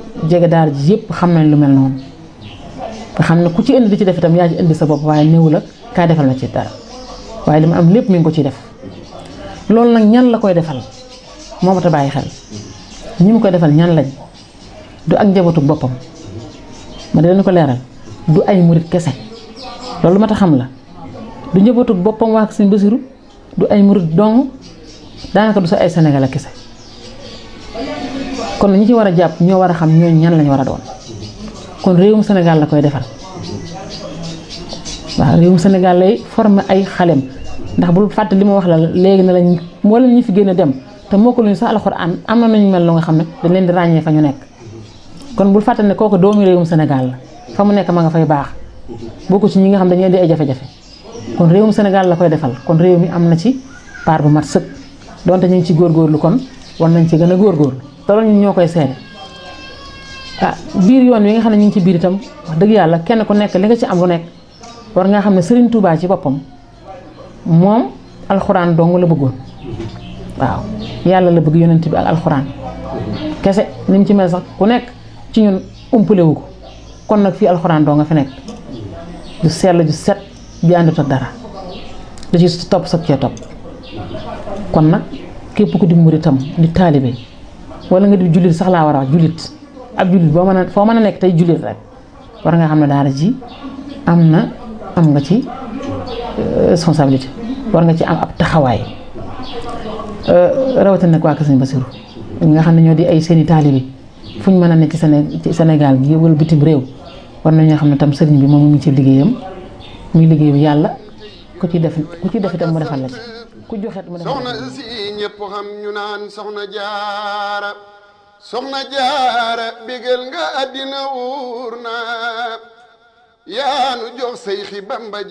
jege daara ji yëpp xam nañ lu mel noonu nga xam ne ku ci indi di ci def itam yaa ci indi sa bopp waaye néew la kaay defal na ci dara waaye li ma am lépp mi ngi ko ciy def loolu nag ñan la koy defal moo mat a bàyyi xel ñi mu koy defal ñan lañ du ak njabootu boppam ma di leen ko leeral du ay murit kese loolu mat a xam la du njabootu boppam waa Sëñ Basiru du ay murit dong daanaka du sa ay Sénégal kese kon ñi ci war a jàpp ñoo war a xam ñooñu ñan lañ war a doon kon réewum Sénégal la koy defal waaw réewum Sénégal lay former ay xalem ndax bul fàtte li ma wax la léegi ne lañ wala ñu fi gën a dem te moo ko luñu sax alxuraan am na nañu mel lu nga xam ne dañ leen di ràññee fa ñu nekk kon bul fàtte ne kooku doomu réewum Sénégal la fa mu nekk ma nga fay baax bokku ci ñi nga xam dañuy di ay jafe-jafe kon réewum Sénégal la koy defal kon réew mi am na ci part bu mat sëkk donte ñu ngi ci góorgóorlu kon war nañ ci gën a góorgóorlu te loolu ñun ñoo koy seede ah biir yoon wi nga xam ne ñu ngi ci biir itam wax dëgg yàlla kenn ku nekk li nga ci am lu nekk war nga xam ne Serigne Touba ci boppam moom alxuraan dong la bëggoon waaw yàlla la bëgg yonent bi ak alxuraan kese ni mu ci mel sax ku nekk ci ñun umpale wu ko kon nag fii alxuraan doo nga fi nekk du sell ju set bi àndut ak dara da ci topp sag cee topp kon nag képp ku di muritam di taalibe wala nga di jullit sax laa war a wax jullit ab jullit boo mën a foo mën a nekk tey jullit rek war nga xam ne daara ji am na am nga ci responsabilité war nga ci am ab taxawaay rawatina nag waa Kër Sëñ Basiru nga xam ne ñoo di ay seeni taalibe fu ñu mën a nekk ci Séné ci Sénégal gi wala bitim réew war nañoo xam ne tam sëriñ bi moom mu ngi ci liggéeyam muy liggéeyu yàlla ku ci def ku ci def itam mu defal la ci ku joxet mu defal soxna si ñëpp xam ñu naan soxna jaara soxna jaara bégal nga àddina wuur na yaanu jox say xi bamba